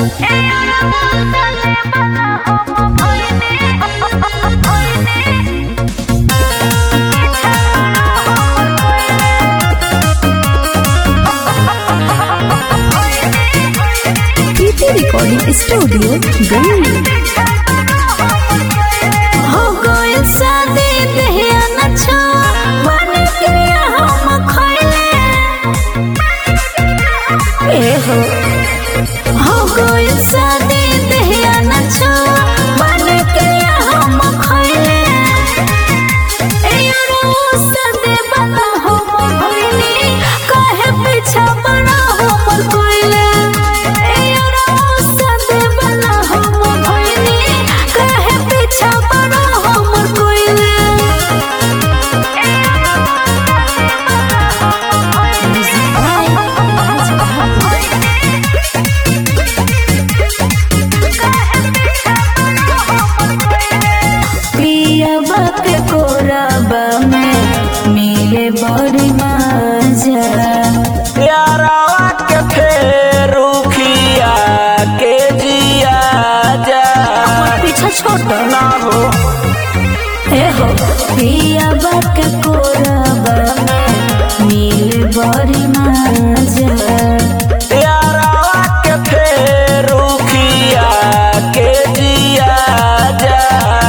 प्रीति recording studio गई हो गइल शादी देहिया न छो मन के हम खइले ए हो हो गइल शादी देहिया न छो मन के हम खइले ए रो सदे बता हम भइनी काहे पीछा बड़ा हमर कोइले ए रो सदे बता हम भइनी काहे पीछा बड़ा हमर कोइले पिया के कोरबा में मिले बड़ी मजा प्यारावा के फेरू खिया के जिया जा पीछा छोड़ ना हो ए हो पिया के कोरबा में मिले बड़ी मजा प्यारावा के फेरू खिया के जिया जा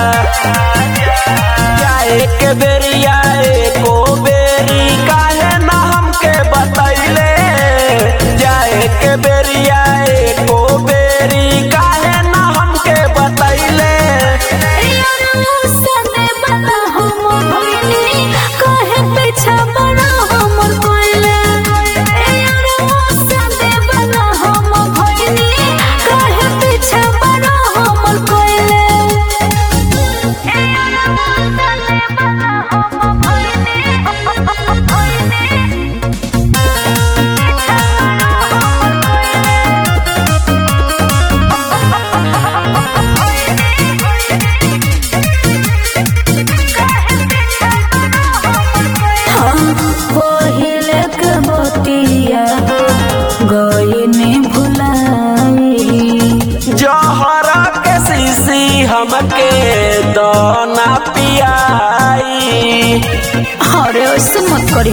जाए के बेरिया एको बेरी काहे ना हमके बतैले जाए के बेरिया एको बेरी काहे ना हमके बतैले पहिले के बतिया गईने भुलाई जहरा के शीशी हमके दाना पियाई अरे ऐसे मत करी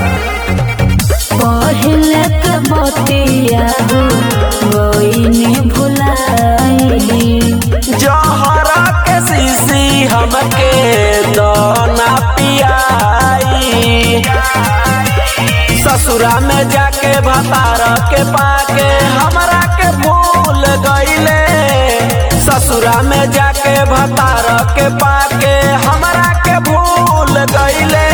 पहले के बतिया गईने भुलाई जहरा के शीशी हमके दाना पियाई ससुरा में जाके भतार के पाके हमरा के भूल गईले ससुरा में जाके भतार के पाके हमरा के भूल गईले